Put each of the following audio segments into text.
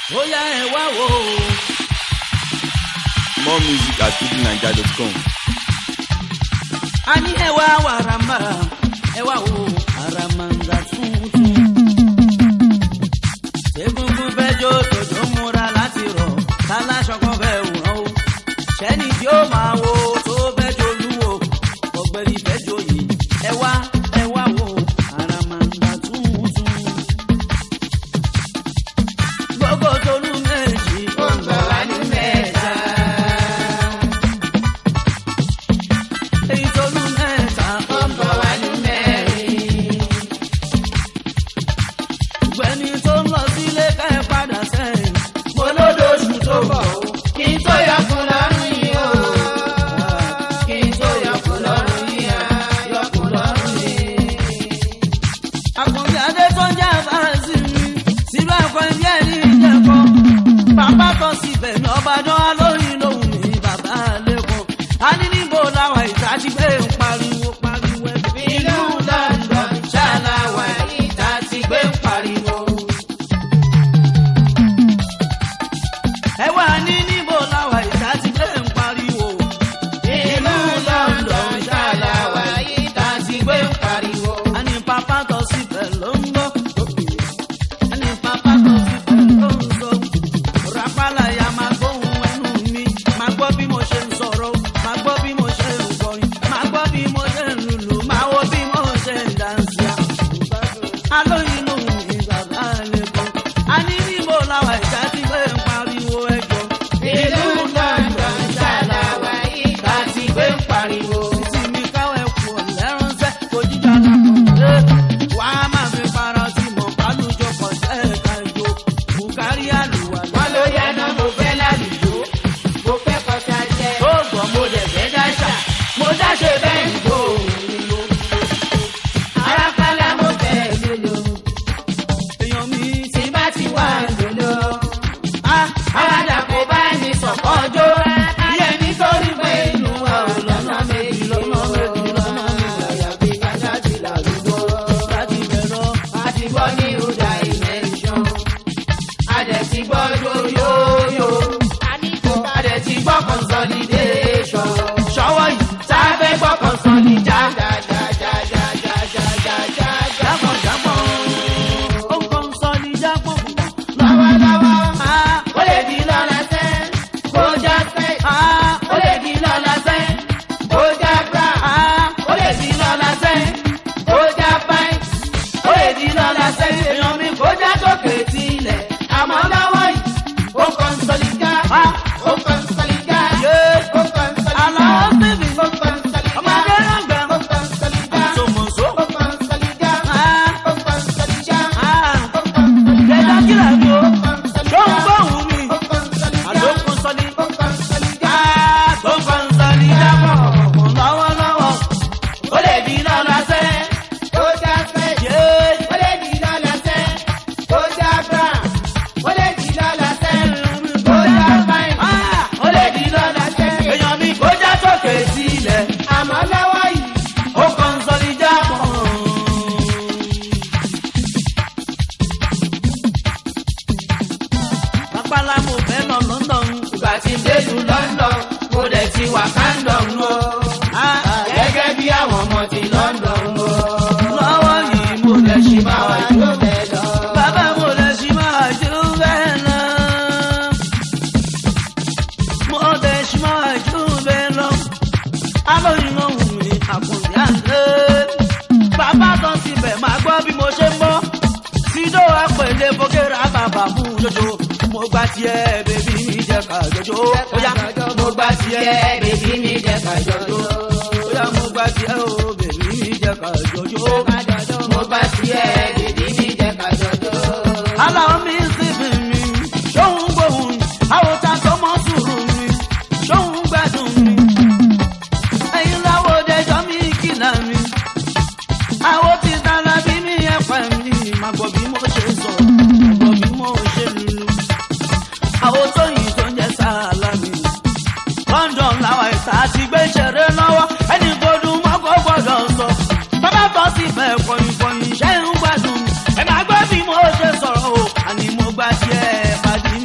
ó yá ẹ wá wò ó. More music at fujininja.com. a ní ẹ wá wàràmà ẹ wá wò ó àràmàǹgà tuntun. egungun fẹjọ tòjó múra láti rọ táláṣọ kan fẹ wọ́n o. sẹ́ni tí ó máa wo tó fẹjọ lúwo ọ̀gbẹ́ni fẹjọ yìí ẹ wá ẹ wá wò ó àràmàǹgà tuntun. gbogbo tolú méjì ó ń bọ̀ wá ní mẹ́ta. èyí tolú mẹ́ta ó ń bọ̀ wá ní mẹ́rin. gbẹ̀ni tó ń lọ sílé ká ẹ padà sẹ́yìn. mo lódòṣù tó bọ̀ o. kí n tó yọkùn lọ́rùn yìí o. kí n tó yọkùn lọ́rùn yìí o. yọkùn lọ́rùn yìí. àkànbí adé tó ń jẹ́ àbáàzì mi. sílùú ẹ̀kọ́ ibi ẹ̀ ní ìjẹ̀kọ́. bàbá kan sì bẹ̀ ní ọbàdàn alóyin lòun ní bàbá lẹ́kọ̀ọ́. a ní níbo làwọn ìta ti gbé ń pariwo pariwo ẹ̀. ìlú london ṣáláwá ìta ti gbé ń pariwo. ẹ wà ní níbo làwọn ìta ti gbé ń pariwo. ìlú london ṣáláwá ìta ti gbé ń pariwo. a ní pápá tó síbẹ̀ ló ń gbọ́ ẹni pápá tó fi bẹ̀rẹ̀ ló ń sọ. Rápálá ya máa gbóhùn ẹnu mi. Máa gbọ́ bí mo ṣe ń sọ̀rọ̀. Máa gbọ́ bí mo ṣe ń kọrin. Máa gbọ́ bí mo ṣe ń lùlù. Máa wo bí mo ṣe ń dànsì. Alóyin ló ń mi bàbá lè kọ́. A ní níbo làwọn ìjà ti gbé ń pariwo ẹjọ́. Ìlú London ṣàlàwà ìta ti gbé ń pariwo. Títí mi káwé kù ọ̀lẹ́ránṣẹ́ kò jíjà lọ́kọ̀ wà á máa fi para tí mo bálùjọ pọ̀ sẹ́ẹ̀ka ìjó bùkárí àlùwà. wọ́n ló yáná mo fẹ́ lálùjọ mo fẹ́ kọjá jẹ́ tó gbọ́ mo lè fẹ́ dáṣà mo dáṣe bẹ́ẹ̀ ń gbó arápálá mo fẹ́ lólo èèyàn mi ti tí bá ti wà lólo á àwàdà kò bá ní sọ̀kọ́ ọjọ́ ìyẹn nítorí pé inú wa ò lọ́nà méjì lọ́nà méjì lọ́nà méjì àyàfi kájá ti làlùjọ láti bẹ̀rọ àti gbọ́ ní ìhùdà ìmẹ̀ṣọ́ adẹ̀ ti gbọ́ yóyóyó adẹ̀ ti gbọ́ consolidation ṣọwọ́ yìí tá a fẹ́ gbọ́ consolidation. jábọ̀ jábọ̀ ó ń kọ́ ń sọ ní jábọ̀ lọ́wọ́lọ́wọ́ á ó lè di lọ́la sẹ́ kó já sẹ́ á ó lè di lọ́la sẹ́ kó já bra á ó lè di lọ́la sẹ́ kó já báyìí ó lè di lọ́la sẹ́ èèyàn mi kó já sókè tilẹ̀ àmọ́ lọ́wọ́ yìí ó kọ́ńsọ̀lìkà á ó kọ́ńsọ̀lìkà yé ó kọ́ńsọ̀lìkà àlọ́ bèbí ó kọ́ńsọ̀lìkà ọmọdé ràgbà ó kọ́ńsọ̀lìkà àtòmọ̀só ó kọ́ńsọ̀lìkà á ó kọ́ńsọ̀lìkà á ó kọ́ńsọ̀lìkà jẹjọ kílà mi o ó tó ń kọ́ńsọ̀lìkà gbóhùn mi ó kọ́ńsọ̀lìkà àdókùn sọ́ni. ó kọ́ńsọ̀lìkà. tó kàn sọ́ni jábọ̀ lọ́wọ́lọ́wọ́ ó lè di lọ́la sẹ́ ó já fẹ́ yé ó lè di lọ́la sẹ́ ó já bra ó lè di lọ́la sẹ́ ó já fáìn ó lè di lọ́la sẹ́ èèyàn mi kó já sókè sílẹ̀ àmọ́ lọ́wọ́ yìí ó kàn sọ́ni jábọ̀. pápálá mo fẹ́ lọ London ìgbà tí ń délu London mo dẹ̀ ti wà Camden o gẹ́gẹ́ bí àwọn ọmọ ti London o lọ́wọ́ yìí mo lè ṣe máa wá máa jó bẹ́ẹ̀ lọ. bàbá mo lè ṣe máa jó bẹ́ẹ̀ lọ. mo lè ṣe máa jó bẹ́ẹ̀ lọ. alóyin ló wù mí àkùnrin àlẹ́. bàbá kan síbẹ̀ máa gbọ́ bí mo ṣe ń bọ́. sídó àpèlé fokera bàbá mú jojo. mo gbà tiẹ̀ bèbí mi jẹ́ ká jojo. ó yá mo gbà tiẹ̀ bèbí mi jẹ́ ká jọjọ́. ó yá mo gbà tiẹ̀ o bèbí mi jẹ́ ká jojo. mo gbà tiẹ̀ bèbí mi jẹ́ ká jọjọ́. aláwọ̀ mi sì bí mi ṣóhun gbóhùn àwọn ta tó mọ́ sùúrù mi ṣóhun gbádùn mi ẹ̀yin láwo dẹjọ́ mi kìlà mi àwọn ti dára bí mi ẹ̀pẹ̀ mi máa gbọ́ bí mo ṣe sọ máa gbọ́ bí mo ṣe lulu àwọn tóyìn tó ń jẹ́ sáàlà mi London làwọn ìta ti gbé ṣeré lọ́wọ́ ẹni gbọdún mọ́kọ́ gbọ́dọ̀ sọ bàbá tó sì fẹ́ kọ̀yìn kọ̀yìn ṣẹ́ ń gbádùn ẹ máa gbọ́ bí mo ṣe sọ̀rọ̀ o àní mo gbà tiẹ̀ pàdé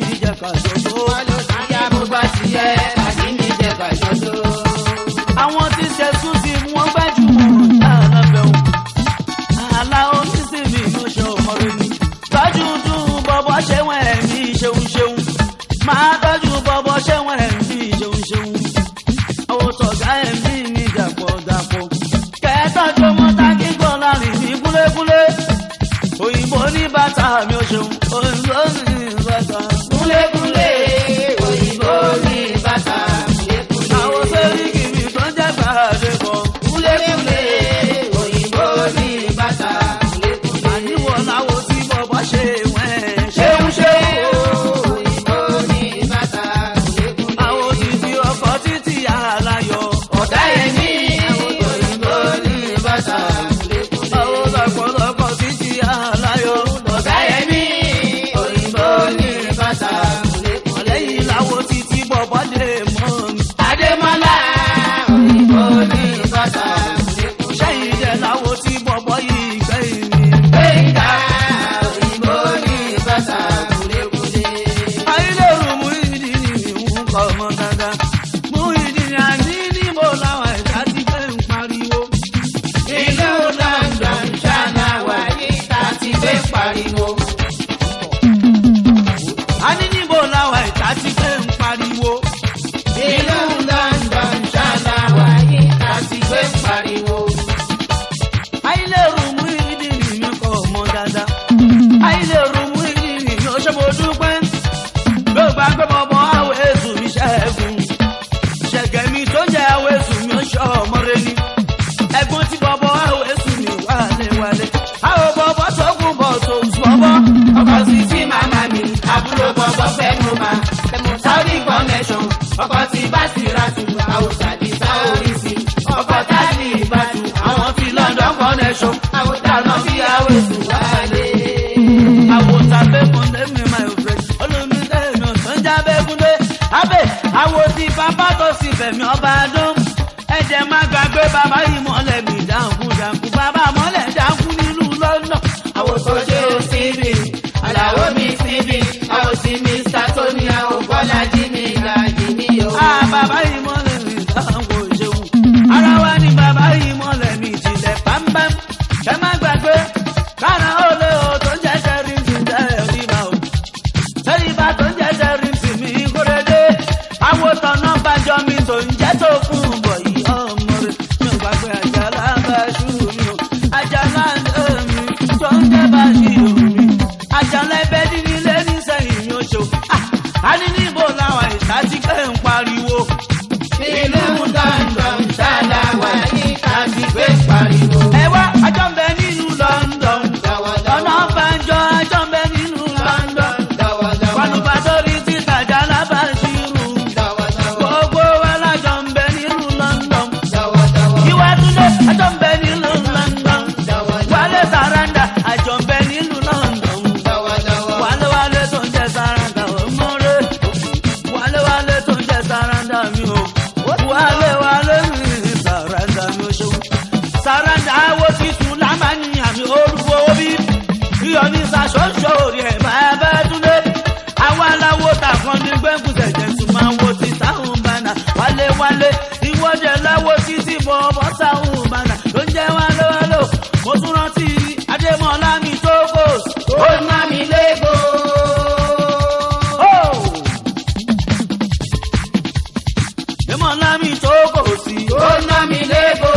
oníbàtà mi ò ṣeun òyìnbó ní bàtà. kúlékúlé òyìnbó ní bàtà kúlékúlé. àwọn sẹ́ríkì mi tó ń jẹ́ gbàdé bọ̀. kúlékúlé òyìnbó ní bàtà kúlékúlé. àníwọ̀ làwọn tí bọ̀bọ̀ ṣe wẹ́n. ṣéun ṣéun òyìnbó ní bàtà kúlékúlé. àwọn títí ọkọ̀ títí aláyọ̀. ọ̀dà yẹn ní òyìnbó ní bàtà kúlékúlé. àwọn lọ́pọ̀lọpọ̀ títí aláyọ̀. ọ̀dà yẹn ní òyìnbó ní bàtà kúlékúlé. lẹ́yìn làwọn títí bọ̀bọ̀ dé mọ́ mi. Adémọ́lá òyìnbó ní bàtà kúlékúlé. sẹ́yìn jẹ́ làwọn tí bọ̀bọ̀ yìí gbẹ̀yìn mi. Gbẹ̀ngà òyìnbó ní bàtà kúlékúlé. ayélujára mú ìdí ni ìwọ̀n kọ́ ọmọ dáadáa. mú ìdí ni àní níbo làwọn ẹ̀ka ti fẹ́ ń pariwo. Ìlú London ṣánáwá yìí ta ti gbé pariwo. àní níbo làwọn ẹ̀ka ti fẹ́ ń pariwo. Ìlú London ṣánáwá yìí ta ti gbé pariwo. ayélujára mú ìdí ni ìwọ̀n kọ́ ọmọ dáadáa. ayélujára mú ìdí ni ìwọ̀n ṣe mo dúpẹ́. ló gbà pé bọ̀bọ̀ àwọn ètò mi ṣẹ́gun. ṣẹ̀gẹ̀ mi tó jẹ́ àwọn ètò mi ó ṣọ́ ọmọ rẹ ni. ẹ̀gbọ́n tí bọ̀bọ̀ àwọn ètò mi wálé wálé. àwọn bọ̀bọ̀ tó kún bọ̀ tó bọ̀bọ̀. Ọkọ̀ sí tí màmá mi, àbúrò bọ̀bọ̀ fẹ́ mú ma. Saudi connection, ọkọ̀ tí bá sì ra tù, àwòsàn àti sáórì sí. Ọkọ̀ tá ní ìbátú, àwọn ti London connection, àwòsàn náà bí àwòsàn wálé. àwòtà bẹ́kúndé mi máa ń fẹ́ olùmídé mi ò tún já bẹ́kúndé abẹ́ àwò tí bàbá tó sì fẹ̀mí ọba dún ẹ̀jẹ̀ má gbàgbé bàbá yìí mọ́lẹ̀ mi dáhùn dáhùn bàbá mọ́lẹ̀ dáhùn nílùú lọ́nà. Àwòsàn ṣe o síbi, àlàó mi síbi, àwòsí Mr. Tony, àwọn Bọ́lá jí mi ìlàjì mi o. a bàbá yìí mọ́lẹ̀ mi dáhùn òṣèlú ara wa ni bàbá yìí mọ́lẹ̀ mi jìnlẹ̀ pámpám kẹ́ má gbàgbé kára ó lé o tó ń jẹ́ sẹ́rí ti jẹ́ ẹ̀rí bá o. sẹ́rí bá tó ń jẹ́ sẹ́rí ti mi kúrẹ́dé àwọn tọ̀nà bàjọ́ mi tó ń jẹ́ tó fún bọ̀ yìí ọmọ rẹ̀ mi ò gbàgbé àjàlá bá ṣú mi o àjàlá ẹ̀ mi tó ń jẹ́ bá ṣí mi àjàlá ẹbẹ̀ dídí lé ní sẹ́yìn mi ò ṣò á ní níbo làwọn ìta ti pé ń pariwo. Ìlú London ṣáláwá yìí ká ti gbé pariwo. ẹ wá àjọ ń bẹ nílùú London Dọ̀wọ̀dọ̀wọ̀. ọ̀nà banjọ àjọ ń bẹ nílùú London Dọ̀wọ̀dọ̀wọ̀. pàlùpà sórí títàjà lábàṣírù Dọ̀wọ̀dọ̀wọ̀. gbogbo wa lájọ ń bẹ nílùú London Dọ̀wọ̀dọ̀wọ̀. ìwà túnde àjọ ń bẹ nílùú London Dọ̀wọ̀dọ̀wọ̀. wálé sàràǹdà àjọ ń bẹ nílùú London Dọ̀wọ̀dọ̀wọ̀. wálé wálé tó ń jẹ sàràǹdà ọmọdé wálé wálé tó ń jẹ sàràǹdà mi o wálé wálé mi sàràǹdà mi o ṣeun sàràǹdà wo titun lámàní àmì olúwo bí iyọ̀ ní sàṣọ́ṣọ́ orí ẹ̀ máa bá túnde àwa aláwo tàkan ní gbẹ́ngùsẹ̀ jẹ́ tún máa wo ti táwọn bànà wálé wálé ìwọ́jẹ̀ láwo títí bọ̀ bọ́ táwọn bànà ló ń jẹ́ wálé wálé o mo tún rántí adémọ́lá mi tó kò Ó ná mi légo. adémọ́lá mi tó kò sí. Ó ná mi légo.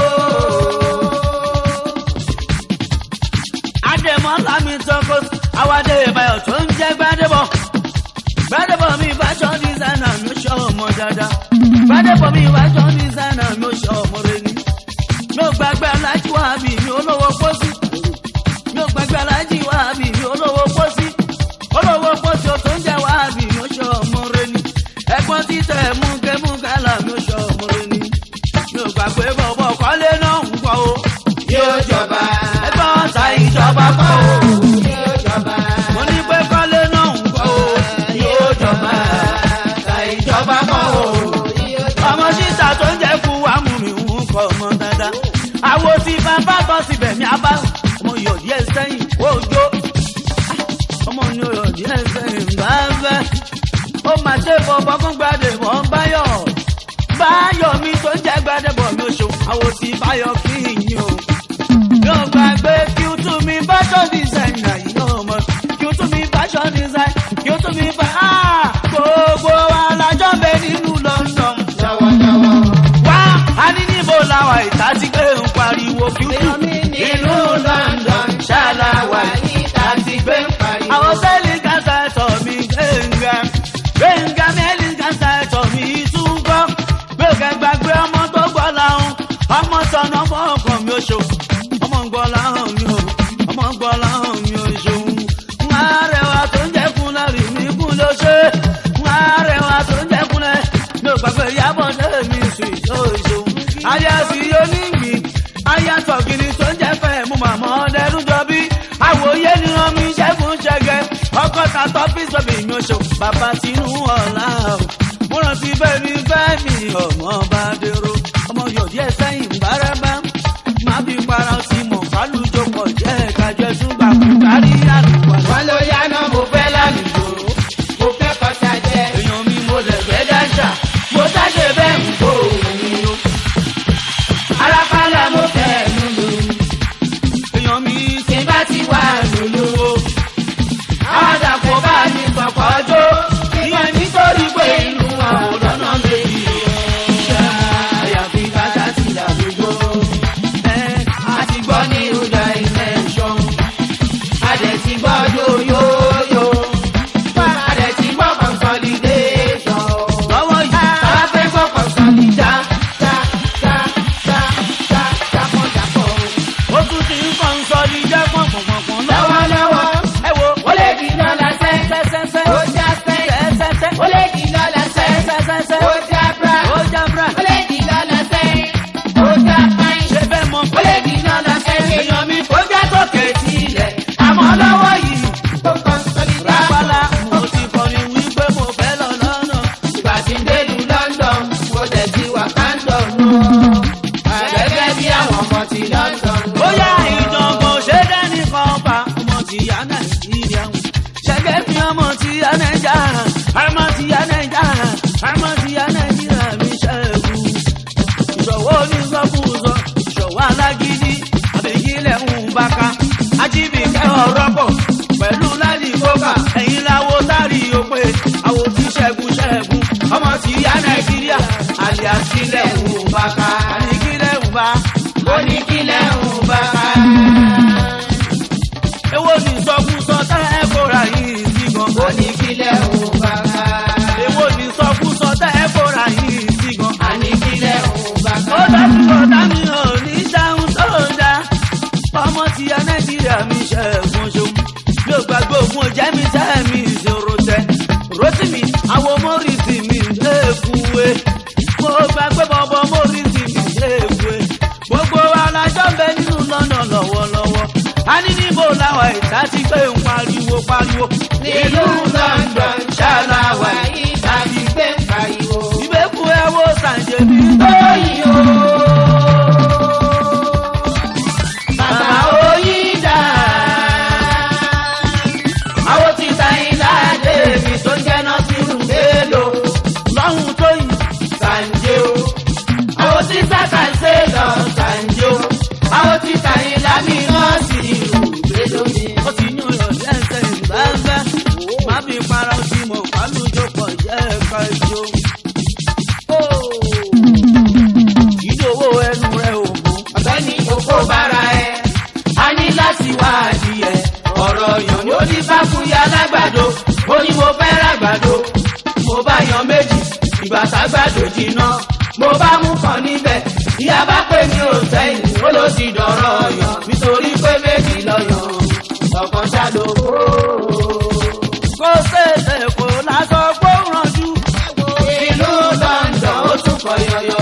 Adémọ́lá mi tọ́kọ àwádé ìbáyọ̀ tó ń jẹ́ gbádébọ̀. Gbádébọ̀ mi fashion designer mi ó ṣọ́ ọmọ dáadáa. Gbádébọ̀ mi fashion designer mi ó ṣọ́ ọmọ rẹ̀ ni. Mi ò gbàgbé alájí wá bí mi olówó pósí. Mi ò gbàgbé alájí wá bí mi olówó pósí. Olówó pósí o tó ń jẹ́ wá bí mi ó ṣọ́ ọmọ rẹ̀ ni. Ẹ̀gbọ́n títẹ̀ mú kẹ́mú kálá mi ó ṣọ́ ọmọ rẹ̀ ni. Mi ò gbàgbé bọ̀bọ̀ kọ́lé náà ń gbọ́ o. Yóò jọba. Ẹ̀gbọ́n ta ìjọba kọ́ o. Yóò jọba. mo ní pé kọ́lé náà ń gbọ́ o. Yóò jọba. Ta ìjọba kọ́ o. ọmọ sísà tó ń jẹ́ kú wa mú mi ń kọ́ ọmọ dáadáa. àwo tí bàbá tọ́ sí bẹ̀mí abá ọmọ yọ̀ díẹ̀ sẹ́yìn òjò. ọmọ ní oyọ̀ díẹ̀ sẹ́yìn bá fẹ́. ó mà ṣe bọ̀bọ̀ fún gbàdé mọ́ báyọ̀. báyọ̀ mi tó ń jẹ́ gbàdé bọ̀ mi ò ṣòwò. àwo tí báyọ̀ kí yín o. yóò gbàgbé kí o tún mi fashion designer yìí náà mọ̀. kí o tún mi fashion design kí o tún mi fa. Ah! gbogbo wa lájọ́ bẹ nínú London Dọ̀wọ̀dọ̀wọ̀. wá a ní níbo làwà ìta ti gbé ń pariwo kí ó tún Ìlú London ṣáláwá yìí ta ti gbé kàtọ́ fíìsì bẹ́ẹ̀ mi ò ṣe bàbá tinú ọ̀la o mo rántí bẹ́ẹ̀ mi bẹ́ẹ̀ mi ọmọ bá dèrò ọmọ yọ̀dí ẹ̀ sẹ́yìn bárẹ́bá má fi para sí mọ̀ kálùjọ pọ̀ jẹ́ kájọ ẹ̀sùn gbà kú kárí àdúgbò wọ́n ló yáná mo fẹ́ lálùjọ mo fẹ́ kọjá jẹ èèyàn mi mo lẹ̀ fẹ́ dáṣà mo sáṣe bẹ́ẹ̀ ń kó òun mi o arápálá mo fẹ́ lulu èèyàn mi tí n bá ti wà lulu o àwọn àdàpọ̀ bá mi pọ̀pọ̀ jó ìyẹn nítorí pé inú àwọn lọ́nà méjì àyàfi káṣá ti dàgbò ẹ̀ a ti gbọ́ ní ìrúdà ìmẹ̀ṣọ́ a dẹ̀ ti gbọ́ yóyóyó a dẹ̀ ti gbọ́ consolidation. lọ́wọ́ yìí Bàbá fẹ́ gbọ́ consolidá já já já já jápọ̀ jápọ̀. ó tún ti ń kàn sọ ní jẹ́ pọ̀npọ̀npọ̀n lọ́wọ́ Lọ́wọ́lọ́wọ́ ẹ wo ó lè di lọ́la sẹ́ sẹ́sẹ́sẹ́ ó já sẹ́ sẹ́sẹ́sẹ́ ó lè di lọ́la sẹ́ sẹ́sẹ́sẹ́ ó já bra ó já bra ó lè di lọ́la sẹ́ ó já pàìn. ṣe fẹ́ mọ ó lè di lọ́la sẹ́ èèyàn mi kó já sókè sílẹ̀ àmọ́ lọ́wọ́ yìí ó consolidá. rápálá mo ti kọrin wípé mo fẹ́ lọ lọ́nà Ìgbà tí ń délu London, mo tẹ̀ sí Wakandon nù. Gẹ́gẹ́ bí àwọn ọmọ ti London nù. bóyá ìjọ̀gbọ̀n ṣe dẹ́ni kan pa ọmọ ti yá nàìjíríà wò ṣẹ́gẹ́ fi ọmọ ti yá nàìjà ọmọ ti yá nàìjà ọmọ ti yá nàìjíríà mi ṣẹ́gun ìṣòwò onísọkúsọ ìṣòwò alágídí àbíkílẹ̀ ń baka ajíbìkẹ́ ọ̀rọ̀ pọ̀ pẹ̀lú láti kókà ẹ̀yìn láwo sáré òpè àwò tí ṣẹ́gun ṣẹ́gun ọmọ ti yá nàìjíríà àlìyá sílẹ̀ ń baka àníkílẹ̀ ń bá Ó ní kílẹ̀ ń bá ká. èwo ni sọkúsọ tẹ́ ẹ kóra yìí sí gan. Ó ní kílẹ̀ ń bá ká. èwo ni sọkúsọ tẹ́ ẹ kóra yìí sí gan. A ní kílẹ̀ ń bá ká. ó dájú ọ̀dá mi ò ní dáhùn tó dá ọmọ ti ya nàìjíríà mi ṣe ẹ̀gbọ́n ṣeun mi ò gbàgbé ògùn ọjà mi tẹ́ mi ìṣòro tẹ rotimi àwọn mórìsì mi léèkúwe mo gbàgbé bọ̀bọ̀ mórìsì mi léèkúwe gbogbo alájọ́ ń bẹ nínú lọ́nà lọ́wọ́lọ́wọ́ a ní níbo làwọn ìta ti gbé ń pariwo pariwo Nílùú London ṣàlàwà yìí tàbí gbé ń pariwo. ìbẹ́kú ẹ wo sàǹjẹ̀bí Oyin o. Bàbá oyin dà. Àwọn ti ta ilá débi tó jẹ́ náà sínú mélòó. lọ́hùn tó yìí. Sànjé o. Àwọn tí sáka ṣe lọ sànjé o. Àwọn tí ta ilá mi náà sí ìlú mélòó mi. ó ti yún yọ lẹ́sẹ̀ ìgbàgbẹ́ má fi para ó ti mọ̀ kálùjọ pọ̀ jẹ́ ẹ̀ka ìjọ. ìdòwò ẹnu rẹ̀ ò mú. ọ̀gbẹ́ni oko bára ẹ a ní láti wá adìyẹ ọ̀rọ̀ yàn ni ó ní fáfúyà lágbàdo ó ní mo fẹ́ ràgbàdo mo bá yan méjì ìgbà tágbàdo jiná mo bá mú kan níbẹ̀ ìyá bá pè mí ò sẹ́yìn ó ló ti dọ̀rọ̀ yàn nítorí pé méjì lọ́yàn ọ̀kan ṣàlòkó. kó ṣèṣe kó lásán kó rànjú. ìlú London ó tún kọ yọyọ.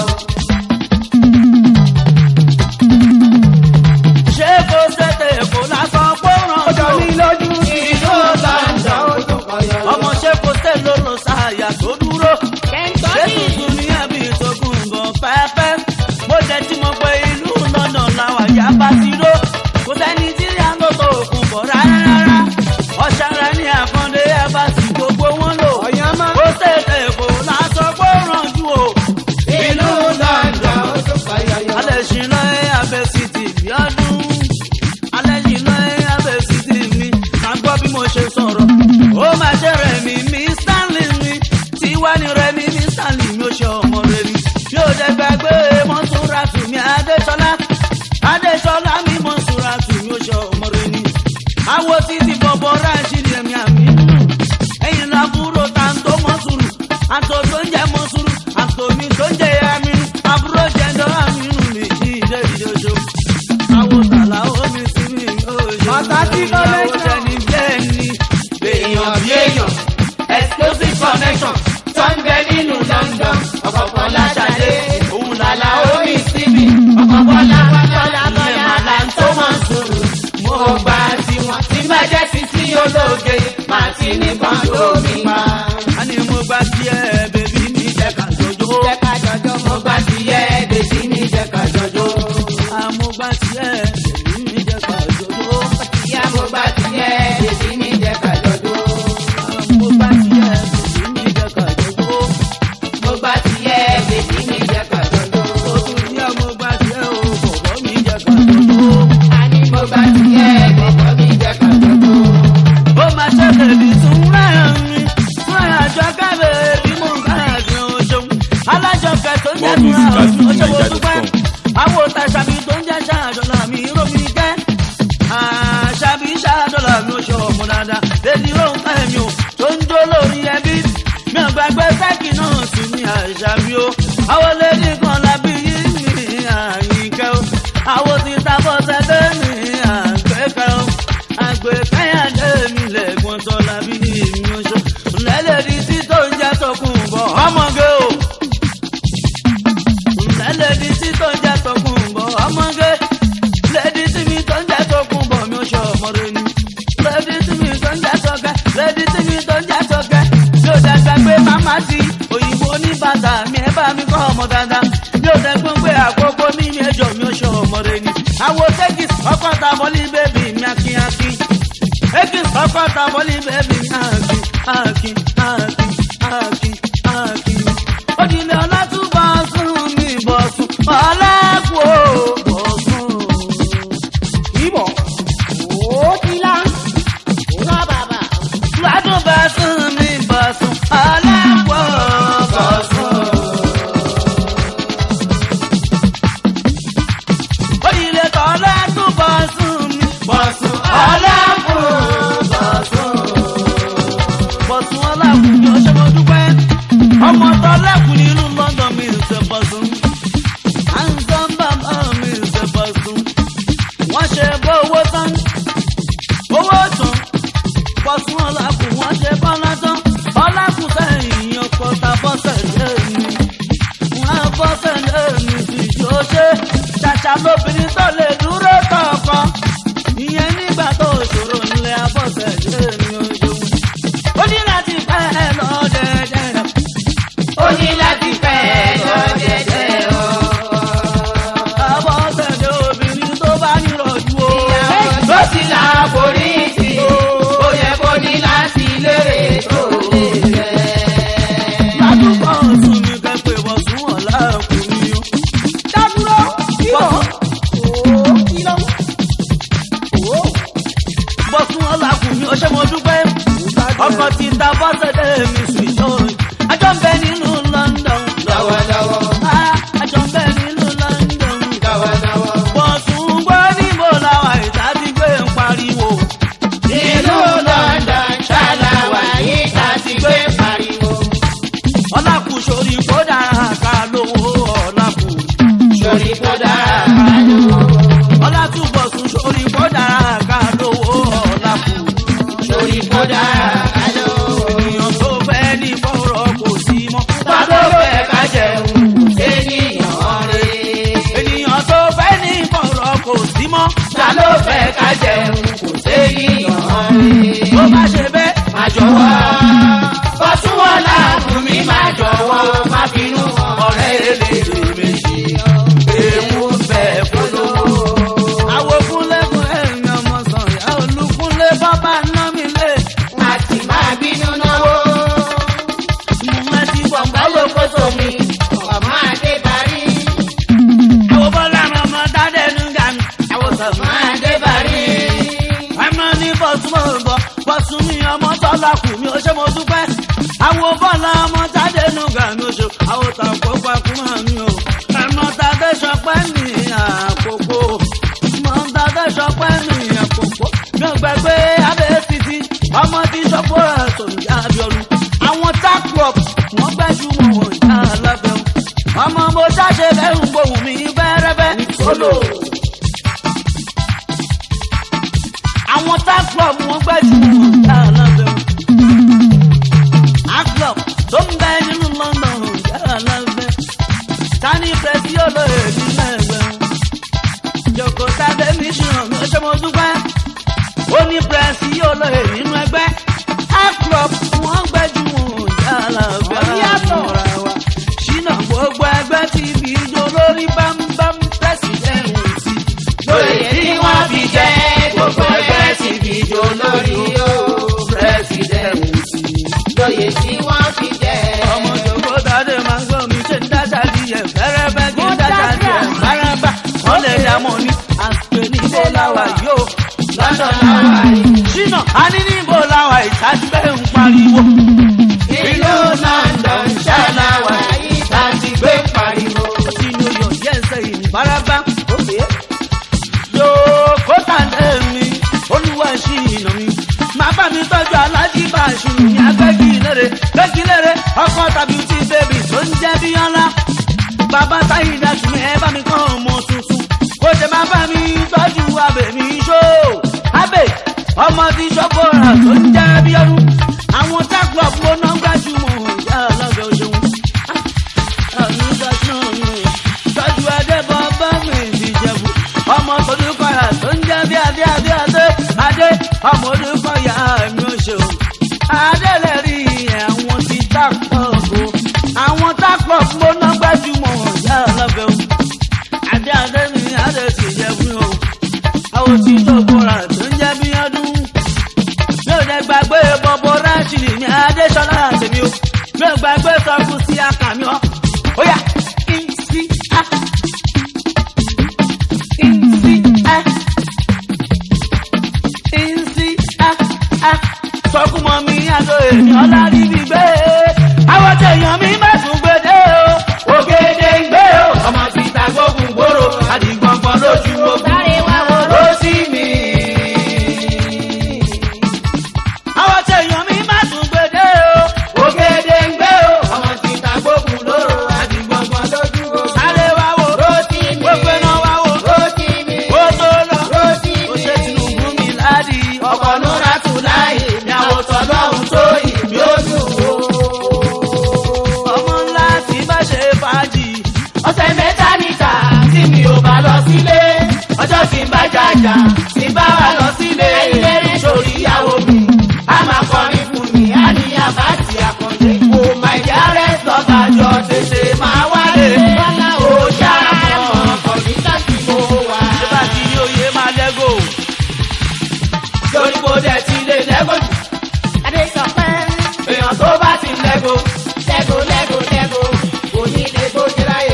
ṣé kó ṣèṣe kó lásán kó rànjú. ìlú London ó tún kọ yọyọ. ọmọ ṣé kó ṣe ló lọ sáàyà tó dúró. ṣé tuntun ní ẹbí ìtòkùn gan pẹ́pẹ́. mo jẹ́ tí mo pe ìlú lọ́nà làwọn àyà bá ti ró. kò sẹ́ni tí ìyá ń lọ́tọ̀ òkun bọ̀ rárá rárá. ọ̀ṣàrà ní àkàndé ẹ̀ bá sì gbogbo wọn lò. ó ṣèṣe kó lásán kó rànjú o. ìlú London ó tún kọ yọyọ. alẹ́ ṣì lọ ẹ́ abẹ́ sí ti bí ọdún. alẹ́ ṣì lọ ẹ́ abẹ́ sí ti mi. ká gbọ́ bí mo ṣe sọ̀rọ̀. ó máa ṣe rẹ̀ mí mi stanley mi. tiwa ni rẹ̀ mí mi stanley mi ó ṣe ọmọ rẹ̀ mi. yóò dẹ gbàgbé mọ́túnra tù mí adéṣọlá. adéṣọlá mi mọ́túnra tù mí ó ṣe ọmọ rẹ̀ mi. àwo títí bọ̀bọ̀ ráṣí ni ẹ̀mí àmì ẹ̀yin làbúrò tàǹtó mọ́sùrù àtò tó ń jẹ́ mọ́sùrù àtò mi tó ń jẹ́ aminu àbúrò jẹ́jọ́ aminu mi kí ìjẹ́ ìjọṣọ. àwọn tàlà omi sí mi yóò ṣe Pàtàkì ìyàwó connection. tẹni bẹ́ẹ̀ ni ṣe máa ti ní kan lómi pa. a ní mo gbá tiẹ̀ bèbí mi jẹ́ ká jọjọ́. jẹ́ ká jọjọ́ mo gbà tiẹ̀ bèbí mi jẹ́ ká jọjọ́. a mo gbá tiẹ̀ bèbí mi jẹ́ ká jọjọ́. ìyá mo gbà tiẹ̀ bèbí mi jẹ́ ká jọjọ́. a mo gbá tiẹ̀ bèbí mi jẹ́ ká jọjọ́. mo gbà tiẹ̀ bèbí mi jẹ́ ká jọjọ́. oṣù yá mo gbá tiẹ̀ o bọ̀bọ̀ mi jẹ́ ká jọjọ́. àní mo gbà tiẹ̀ bọ̀bọ̀ mi jẹ́ ká jọjọ́. ó máa ṣe bèbí tún rẹ̀ mi fún àjọ kábẹ̀ bí mo ń bá àgbẹ̀ oṣù alájọkẹ́ tó ń jẹ́ More music at fún oṣù mo dúpẹ́ fujininja.com. àwọn òtàṣàbí tó ń jẹ́ ṣáàdọ̀là mi rómi jẹ́ àṣàbí ṣáàdọ̀là mi oṣù ọmọ dáadáa lèdí rohùn kẹ́mi o tó ń jó lórí ẹbí mi ò gbàgbé sẹ́kì náà sí ní àṣàbí o àwọn lèdí kan lábí yìí ní àyíkẹ́ o àwọn ti ta bọ́sẹ̀ dé ní àgbẹ̀kẹ́ o àgbẹ̀kẹ́yàdé mi lẹ́gbọ̀n tó lábí yìí mi oṣù lẹ́lẹ́dí tí tó ń jẹ́ sọkùn bọ̀ ọmọge o lẹ́lẹ́dí tí tó ń jẹ́ sọkùn bọ̀ ọmọge lẹ́dí tí mi tó ń jẹ́ sọkùn bọ̀ mi ò ṣe ọmọdé ni lẹ́dí tí mi tó ń jẹ́ sọkẹ́ lẹ́dí tí mi tó ń jẹ́ sọkẹ́ mi ò dàgbà pé màmá ti òyìnbó ní bàtà mi ẹ bá mi kọ́ ọmọ dáadáa mi ò dẹ́gbọ́n pé àkókò mi mi ẹjọ́ mi ò ṣe ọmọdé ni àwọn tẹ́kìs ọkọ̀ ta bọ́lí bébì mi akínyakí tẹ́kìs ọkọ̀ ta bọ́lí bébì mi akín akín akín akín akín òdìlé ọlátúbọ̀ sùn mi bọ̀ sùn ọlẹ́kùn ó bọ̀ sùn. ìbọ̀ ó ti lá rán bàbá. ládùn bá sùn mi bọ̀ sùn ọlẹ́kùn ó bọ̀ sùn. òdìlé ọlátúbọ̀ sùn mi bọ̀ sùn ọlẹ́kùn ó bọ̀ sùn. bọ̀sùn ọlẹ́kùn ni ó ṣe mo dúpẹ́ ọmọ tọ́lẹ́kùn nínú london mi ń ṣe bọ̀sùn handsome bàbá mi ń ṣe bọ̀sùn wọ́n ṣe bó owó tán owó tán bọ̀sùn ọlẹ́kùn wọ́n ṣe bọ́lá tán ọlẹ́kùn sẹ́yìn ọkọ̀ ta bọ́sẹ̀ lé mi wọ́n á bọ́sẹ̀ lé mi sì yóò ṣe ṣàṣà lóbìnrin tó lè dúró kọ̀ọ̀kan ìyẹn nígbà tó ṣòro nílé abọ́sẹ̀ lé mi ó ṣeun ó ní láti pẹ́ lọ dẹ́dẹ́ ó ní láti fẹ́ lọ jẹ́jẹ́ o. abọ́sẹ̀ lé obìnrin tó bá nírọ̀jú o. ló ti là forí sí i ó yẹ kó ní láti lérè tó lè fẹ́. ládùúgbò ọ̀sùn mi kẹ́pẹ́ bọ̀ sún ọ̀la ọkùnrin o. dádúró Bọ̀- ó kí ló bọ̀ sún ọ̀la ọkùnrin o ṣé mo dúpẹ́. ọkọ̀ ti ta bọ́sẹ̀ lé mi sùn ìṣòro. ajọ́ ń bẹ nínú london. lọ́wọ́lọ́wọ́ Ah, ajọ́ ń bẹ nínú london. lọ́wọ́lọ́wọ́. bọ̀sùn gbọ́ níbo làwọn ìta ti gbé ń pariwo. ìlú london ṣàlàwà yìí ta ti gbé pariwo. ọlákù sórí kó dára ká lówó ọlákù. sori kó dára kájú. ọlátúbọ̀sùn sórí kó dára ká lówó ọlákù. sori kó dára kájú. ènìyàn tó fẹ́ ní bọ́rọ̀ kò sí mọ́. wá tó fẹ́ ká jẹun ènìyàn rè. ènìyàn tó fẹ́ ní bọ́rọ̀ kò sí mọ́. ta ló fẹ́ ká jẹun kò sénìyàn rè. tó bá ṣe bẹ́ẹ̀. má jọ̀wọ́ bọ́sùn wọn láàbùn mi má jọ̀wọ́ má bínú ọ̀rẹ́ eléèrè méjì ewu bẹ̀ polówó. àwọn kúnlẹ̀kùn ẹ̀yìn ọmọ sọ̀rọ̀ olùkúnlẹ̀ bábà ná mi lé. a sì máa bínú náwó. mo máa ti bọ̀ báwo kó sómi ọmọ adé parí. àwọn bọ́lá mi ọmọ dáadé nu ga mi. àwọn sọ̀rọ̀ ọmọ adé parí. ẹmọ ní bọ́sùn mo bọ̀ bọ́sùn mi ọmọ tọ́lá kù mi ó ṣe mo dúpẹ́. àwọn bọ́lá ọmọ jáde nù gà mí ó ṣe àwọn tàǹkó pakú mọ́ mi o. ẹmọ tàdé sọpẹ́ mi àkókò. mọ tàdé sọpẹ́ mi àkókò. mi ò gbàgbé abẹ́ títí ọmọ tí sọ́kó ẹ̀ tó ń já abiọ́nu. àwọn takrop wọ́n gbẹ́jú wọn wọ̀n já alábẹ́ wọn. ọmọ mo ṣáṣe lẹ́hùn gbòhùn mi bẹ́rẹ́bẹ́. solo. àwọn tá club wọn gbẹ́jú wọn já lábẹ́ wọn. a club tó ń bẹ nínú london já lábẹ́. a ní níbo làwọn ìtàgbẹ́ ń pariwo. ìlú london ṣàlàwà yìí tá a ti gbé pariwo. tí ní oyè ọ̀jẹ́ ẹsẹ̀ ìbáraba òkè. yòókó tàǹdé mi olúwa ṣì ìnà mi. màá bá mi tọ́jú alájí bá aṣù ní agbẹ́gilére gbẹ́gilére ọkọ tàbí tí bèbí tó ń jẹ́ bíọ́lá. bàbá táyì dájú mi ẹ bá mi kọ́ ọmọ tuntun. kó jẹ máa bá mi tọ́jú abẹ mi ṣó. abẹ ọmọ tí ṣọ́kọ̀ọ́ra tó ń jẹ́ bíọ́lú. àwọn tákùlọ̀ fún ọ̀nà gbajúmọ̀ ìyá alága òṣèlú tọ́jú adébọ̀ bá mi ti jẹ̀bù ọmọ olùkọ́yà tó ń jẹ́ bí adé adé adé adé ọmọ olùkọ́yà mi ò ṣe o adélẹ̀ rí àwọn ti tápọ̀ o àwọn tápọ̀ gbóná gbajúmọ̀ ìyá ọlọ́bẹ̀ o adé adé mi adé ti jẹ̀bù o àwọn ti tó bóra tó ń jẹ́ bí ọdún mi ò dẹ̀ gbàgbé bọ́bọ́ ráṣìlì ní adéṣọlá àtẹ̀mí o mi ò gbàgbé sọ́kùn sí àkàmì ọ́ ó yà ìsí á ìsí á ìsí á á sọ́kùn mọ́ mi àgọ́ èmi ọ̀la níbi gbé àwọn tẹ̀yàn mi má tún gbèdé o ògèdè ń gbé o. ọmọ ti ta gbógun gbòòrò àdìgbọ̀ngbọ̀n lójú ogun. Sáré wá wo. ló sí mi. àwọn tẹ̀yàn mi má tún gbèdé o ògèdè ń gbé o. ọmọ ti ta gbógun lóró àdìgbọ̀ngbọ̀n lójú ogun. sáré wá wò ló sí mi. gbogbo iná wá wò ló sí mi. ó tó lọ ló sí ó mi. ṣe tinubu mi ládi ọkọ̀ núra tù láì ní àwòtọ́ lọ́hùn tó ìbí ó dùn o. ọmọ ńlá tí bá ṣe fàájì ọ̀sẹ̀ mẹ́ta níta tí mi ò bá lọ sílé ọjọ́ tí ń bá jàjà tí ń bá wa lọ sílé sórí ìyàwó mi a máa kọrin fún mi a ní àbátì àkàndé kò má ìyá rẹ̀ sọ́ba jọ tètè máa wálé bọ́lá ò ṣàmọ̀ kọ̀mítà tí mo wà. ṣé bá ti ní oyè máa lẹ́gò lórí mo dẹ̀ ti lè lẹ́gò jù Adé sọ pé èèyàn tó bá ti lẹ́gò lẹ́gò lẹ́gò lẹ́gò kò ní lè gbójú láyè.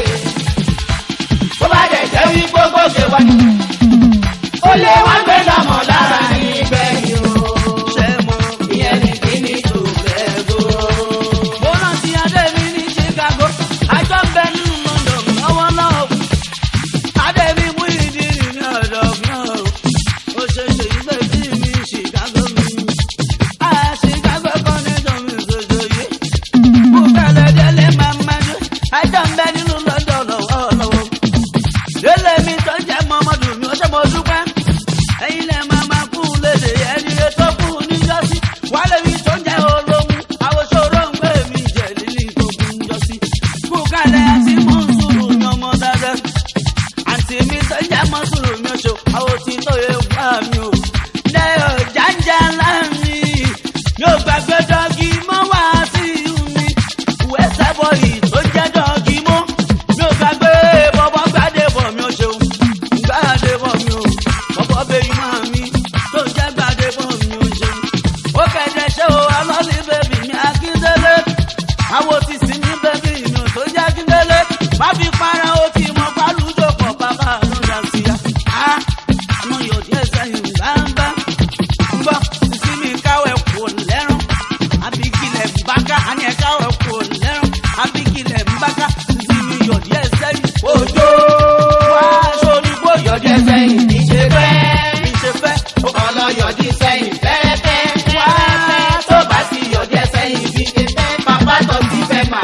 tó bá dẹ̀ jẹ́ wí gbogbo ṣe wá ní. ó lé wá gbé lọ́mọ lára nígbẹ̀yìn o. ṣe mọ́. ìyẹn ní kíní tó lẹ́gò. mo rántí adé mi ní chicago àjọ ń bẹ nínú london lọ́wọ́ náà adé mi mú ìdí ní ọ̀dọ̀ náà ó ṣe ṣe ìgbẹ́ tí mi chicago mi a chicago connection mi ṣoṣo yìí mo kẹlẹ̀ délé máa ma ní àjọ ń bẹ nínú london lọ́wọ́ lọ́wọ́ délé mi tó ń jẹ́ mọ́mọ́dù mi ó ṣe mo dúpẹ́ ẹ̀yin lẹ́ máa ma kú lédè ẹni rẹ tó kú níjọ́sí wálé mi tó ń jẹ́ olóhùn àwòṣòro ń gbé mi jẹ́ lílì tó kú níjọ́sí kú kalẹ̀ àti mọ̀ ń sùúrù ní ọmọ dáadáa àǹtí mi tó ń jẹ́ mọ́ sùúrù mi oṣù àwọn tí tó yẹ wá mi o lẹ́yọ̀ jáńjà láàrin yóò gbàgbé dọ́gí mọ́ wá sí mi wẹ́sẹ̀ bọ́ọ̀lì tó jẹ́ dọ́gí mọ́ mi ò gbàgbé bọ́bọ́ gbàdé bọ̀ mi ò ṣeun gbàdé bọ̀ mi ò bọ́bọ́ bẹ́yìn máa mi tó jẹ́ gbàdé bọ̀ mi ò ṣeun ó kẹ̀dẹ̀ ṣe o alọ́lí bẹ́bí mi akíndélé àwọn ti sìn ní bẹ́bí mi ò tó jẹ́ akíndélé má fi para ó ti mọ pálùjọ pọ̀ bàbá àlọ́dà sí ya á àná yóò díẹ̀ sẹ́yìn gbáǹgbá ń bọ̀ sísí mi káwẹ̀ kò lẹ́rùn àbíkílẹ̀ ń báká àní ẹ̀ káwẹ̀ kò lẹ́rùn àbíkílẹ̀ ń báká sísí mi yóò díẹ̀ sẹ́yìn òjò wá sórí bó yọ̀ yọjú sẹ́yìn ní ṣe fẹ́. ìṣe fẹ́ ó kàn lọ yọjú sẹ́yìn fẹ́rẹ́fẹ́. Wá. tó bá sì yọjú sẹ́yìn bí ṣe fẹ́. bàbá tó ti fẹ́ mà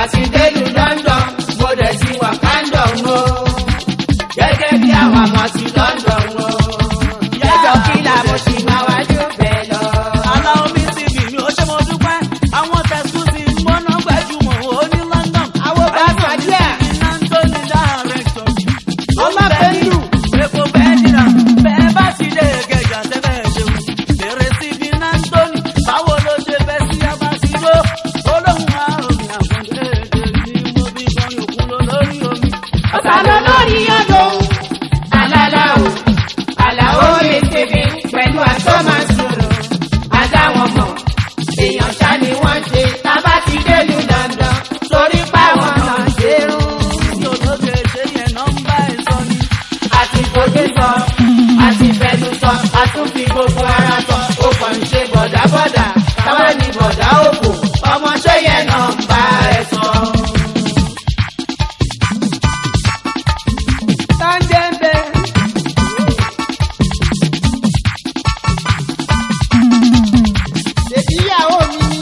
àti délùú london mo dẹ̀ sí wakandon o gẹ́gẹ́ bí àwọn ọmọ ti london o jẹ́jọ́ kílà mo sì máa wájú bẹ́ẹ̀ lọ. aláwọ̀ mi ti bì mí ó ṣe mo dúpẹ́ àwọn tẹ̀sùn ti ń gbọ́ná gbajúmọ̀ ó ní london. Àwọn bá gbàdúrà. Anthony director. Ọmọ Pẹ̀lú. Epo bẹ́ẹ̀ dìrà bẹ́ẹ̀ bá ti dé gẹ̀gà tẹ́lẹ̀ ṣeun. Bèrè sí bí Nantoni báwo ló ṣe fẹ́ sí Abasido. Olóhùn àròmì àkàndé èdè ní mo bí kọrin òkun lọ lórí omi. ọ̀sán lọ lórí ọdún. Aláláwo, àlàó lè ṣèbí pẹ̀lú aṣọ máa sọ̀rọ̀. Adáwọn mọ̀, èèyàn ṣá ni wọ́n ṣe. Tábà ti délùú dandan, torí páwọn náà ṣe rún. Tí olóde ṣe yẹn nọ́mbà ẹ̀ sọ ni. Àti fojú sọ, àti fẹnu sọ, a tún fi gbogbo ara sọ. Ó kàn ń ṣe bọ̀dábọ̀dà, táwa ni bọ̀dá òkò. Ọmọ ṣé yẹn náà ń bá ẹ sọ. Tọ́ndẹ́ńbẹ́. Ṣèbí ìyàwó mi ni.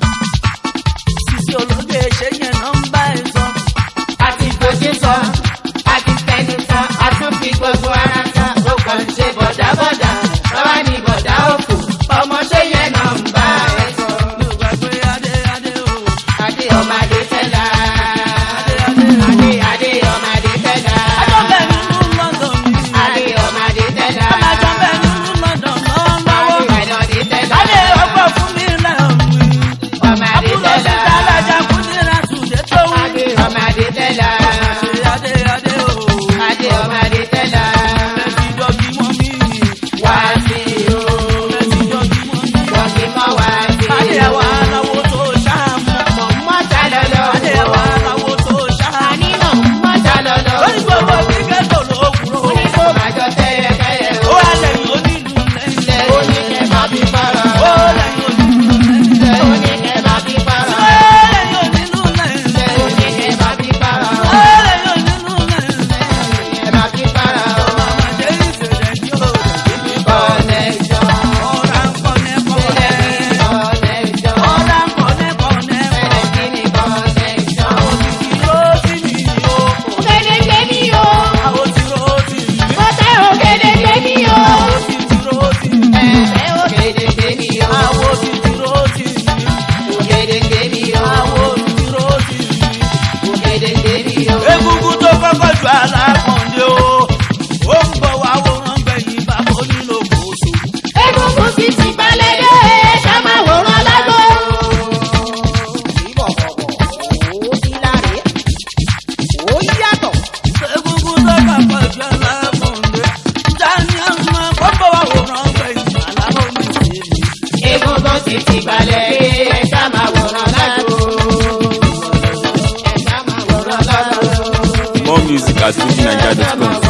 Tí olóde ṣe yẹn nọ́mbà ẹ̀ sọ. àti fojú sọ àti fẹnu sọ àtúnfi gbogbo ara sọ ó kàn ń ṣe bọ̀dábọ̀dà bàbá ni bọ̀dá òkú ọmọ ṣé yẹn náà ń bá ẹ sọ. Mi ò gbàgbé adé adé o. adé ọmọdé tẹ́lá Adé adé o. adé adé ọmọdé tẹ́lá Ajọ́ bẹ̀ nínú London ni. adé ọmọdé tẹ́lá Ajọ́ bẹ̀ nínú London lọ́wọ́. adé ọmọdé tẹ́lá Adé ọgbọ́n fún mi lẹ́hìn. ọmọdé Àbúrò tẹ́lá síta alájà kúndínlá tùdé tó wù. adé ọmọdé tẹ́lá Adé adé o. adé ọmọdé tẹ́lá Bẹ́sí dọ́gí mọ́ mi. wá sí o Bẹ́sí dọ́gí mọ́ mi. wọ́n ti mọ́ wá sí Adé o ẹ̀wà aláwo tó ṣáàmù. mọ̀ mọ́ta lọ́lọ́ Adé ẹ̀wà aláwo tó ṣáàmù. nínú mọ́ta lọ́lọ́. Lórí gbogbo kíkẹ́ tó lókùrò. Oníkó májọ tẹ́yẹ kẹ́yẹ Ó o. wà lẹ́yìn onílù lẹ́yìn. Ilẹ̀ oníkẹ́ máa fi para. Ó lẹ́yìn onílù lẹ́yìn. Ilẹ̀ oníkẹ́ máa fi para. Ó lẹ́yìn onílù lẹ́yìn. Ilẹ̀ oníkẹ́ máa fi para. Ó lẹ́yìn onílù lẹ́yìn. Ilẹ̀ máa fi para o. Ọmọdé ìṣẹ̀lẹ̀ ní òòrùn. Connection. Ọ̀rá ń kọ́nẹ́ kọ́nẹ́. Connection. Ọ̀rá ń kọ́nẹ́ kọ́nẹ́. Ẹ̀rẹ̀ kí ni connection? Òtítì ló sì ní o. ògèdèǹgbè mi o. Àwọn tí ló sì ní. mo tẹ ògèdèǹgbè mi o. Òtítì ló sì ní. Ẹ ògèdèǹgbè mi o. Àwọn òtítì ló sì ní. Ògèdèǹgbè mi o. Àwọn òtítì ló sì ní. Ògèdèǹgbè mi o. Egungun tó kọ́kọ́ ju alákọ̀ọ́dé o. Ó ń bọ̀ wá wòran gbẹ̀yìn bàbá onílò kòsò. egungun sì ti balẹ̀ dé ká máa wòran lágbo. Egungun tó kọ́kọ́ ju alákọ̀ọ́dé. Dání àwọn akọ́kọ́ wá wòran gbẹ̀yìn aláwọ̀ mi sí mi. Egungun ti ti balẹ̀ dé, ẹ ṣá máa wòran lágbo. Ẹ ṣá máa wòran lágbo. More music at fujininja.com.